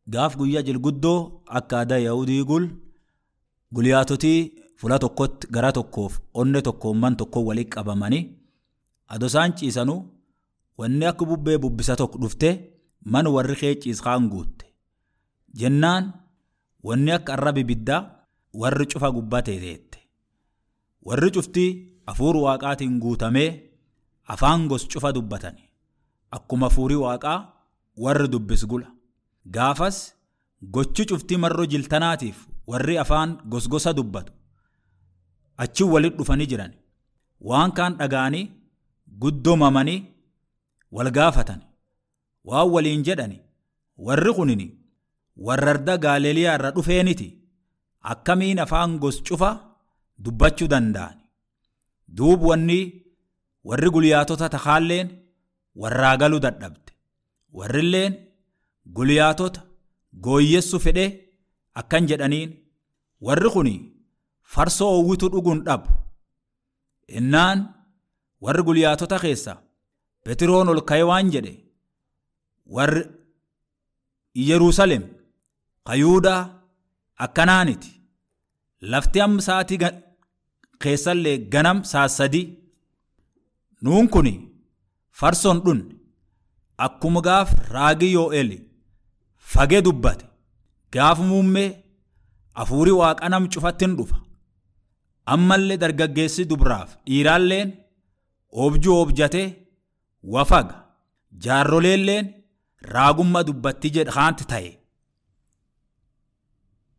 gaaf guyyaa jilguddoo akka aadaa yaa'udii gul guyyaatotii fula tokkotti gara tokkoof onne tokkoon man tokko walitti qabamanii adoo isaan ciisanuu wanni akka bubbee bubbisa tokko dhufte man warri kee ciiskaan guutte jennaan wanni akka arraba ibiddaa warri cufa gubbaa teeteette warri cuftii hafuur waaqaatiin guutamee afaan gos cufa dubbatani akkuma hafuurii waaqaa warri dubbis gula gaafas gochi cuftii marroo jiltanaatiif warri afaan gosgosa dubbatu achi walitti dhufanii jiran waan kaan dhaga'anii guddoomamanii wal gaafatan waan waliin jedhani warri kunini warra arda gaaleeliyaa irra dhufeeniti akkamiin afaan gos cufa dubbachuu danda'an duub wanni warri guyyaatota takaalleen warraa galuu dadhabde warrilleen guyyaatota gooyyessu fedhe akkan jedhaniin warri kun farsoo owwitu dhuguun dhabu innaan warri guyyaatota keessa petiroon ol ka'e waan jedhe warri Yerusaalem kayuudaa akkanaaniti lafti amma sa'aatii keessallee ganam saassadii nuun kun farsoon dhunne akkuma gaaf raagii yoo'eel fagee dubbate gaaf muummee hafuurii waaqa nam cufattin dhufa ammallee dargaggeessi dubraaf dhiiraalleen objuu objatee wafaga jaarroleelleen raagummaa dubbatti jedhaanti ta'e